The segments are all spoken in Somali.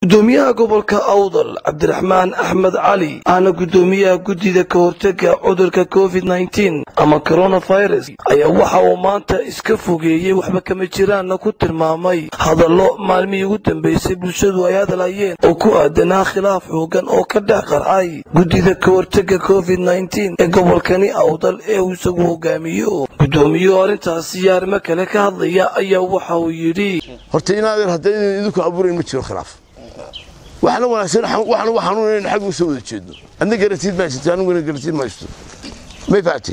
gudoomiyaha gobolka awdal cabdiraxmaan axmed cali ahna gudoomiyaha guddida ka hortega cudurka covid nteen ama coronavirus ayaa waxa uu maanta iska fogeeyey waxba kama jiraanna ku tilmaamay hadallo maalmihii ugu dambeysay bulshadu ay hadlayeen oo ku aadanaa khilaaf xoogan oo ka dhex qarxay guddida ka hortega covid nteen ee gobolkani awdal ee uu isagu hogaamiyo gudoomiyuhu arrintaasi iyo arrimo kale ka hadlaya ayaa waxa uu yidhi horta inaadeer haddaydan idinku abuurayn ma jiro khilaaf waxna wanaagsan waxna u xanuunayn xagga u soo wada jeedno adna garantiid ma haysato aniguna garantiid ma haysto may fahamtay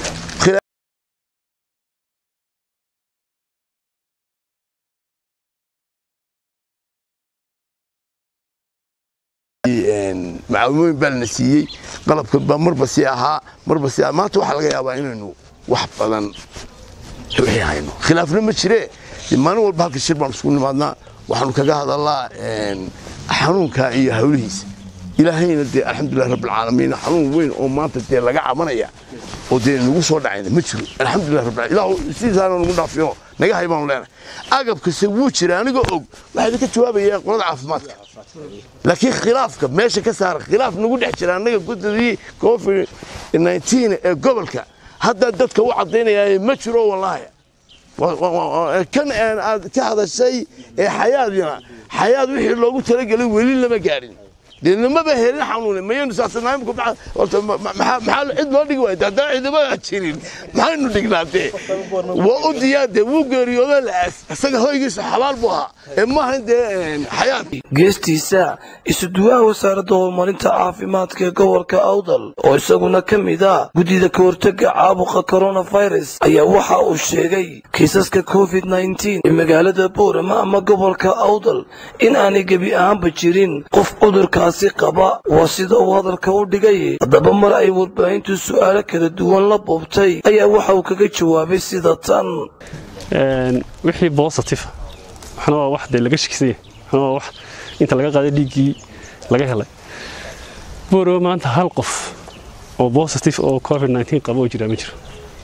macaawimooyin baa lana siiyey qalabka baa marba sii ahaa marba sii maanta waxaa laga yaabaa inaynu wax badan wixii hayno khilaafna ma jire maalin walba halka shir baan isugu nimaadnaa waxaanu kaga hadalnaa xanuunka iyo hawlihiisa ilaahayna dee alxamdulilah rabbilcaalamiin xanuun weyn oo maanta dee laga cabanaya oo dee nagu soo dhacayna ma jiro alxamdulilah rabbil ilah sidiisaana nagu dhaafiyo naga hay baanu leenahay agabkase wuu jira anigoo og waxaa idinka jawaabaya qolada caafimaadka laakiin khilaafka meesha ka saara khilaaf nagu dhex jira annaga guddadii covid nteen ee gobolka hadda dadka u caddaynaya ma jiro wallaahi kan aad ka hadashay ee xayaadina xayaad wixii loogu talagelay weli lama gaadhin dee namaba helin xanuune mayaynu saasanaamka horta maxaa cid loo dhigi waayta haddana ciidamada jirin maxaynu dhignaa dee waa u diyaar dee wuu geeriyooda la'aas isaga hoygiisa xabaal buu ahaa ee maahan dee xayaad geestiisa isuduwaha wasaaradda horumarinta caafimaadka ee gobolka awdal oo isaguna ka mid a guddida ka hortega caabuqa coronavirus ayaa waxa uu sheegay kiisaska covid nteen ee magaalada boorama ama gobolka awdal in aanay gebi ahaanba jirin qof cudurkaasi qaba waa sida uu hadalka u dhigay haddaba mar ay warbaahintu su'aalo kala duwan la boobtay ayaa waxa uu kaga jawaabay sida tan wixii bositif waxna waa wax dee laga shikisanya waxna waa wax inta laga qaaday dhiiggii laga helay boorowa maanta hal qof oo bositif oo covid nteen qaba oo jiraa ma jiro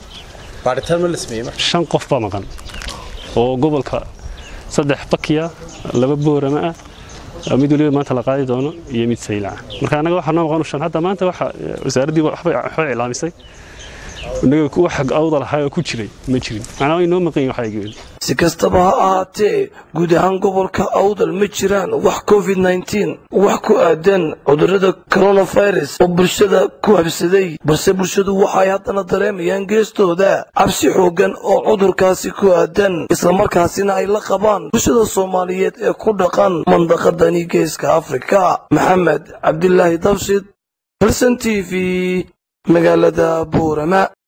shan qof baa maqan oo gobolka saddex bakiya laba boorama ah mid waliba maanta la qaadi doono iyo mid saylaca marka annaga waxaa noo maqan shan hadda maanta waxa wasaaraddii waxbay iclaamisay innaga wax awda lahaa oo ku jiray ma jirin macnaa way noo maqan yihin waxaygeedu si kastaba ha ahaatee guud ahaan gobolka awdal ma jiraan wax covid nteen wax ku aadan cudurrada coronavirus oo bulshada ku habsaday balse bulshadu waxaay haddana dareemayaan geestooda cabsi xoogan oo cudurkaasi ku aadan islamarkaasina ay la qabaan bulshada soomaaliyeed ee ku dhaqan mandaqadani geeska afrika maxamed cabdilaahi dabshid hilson t v magaalada buurama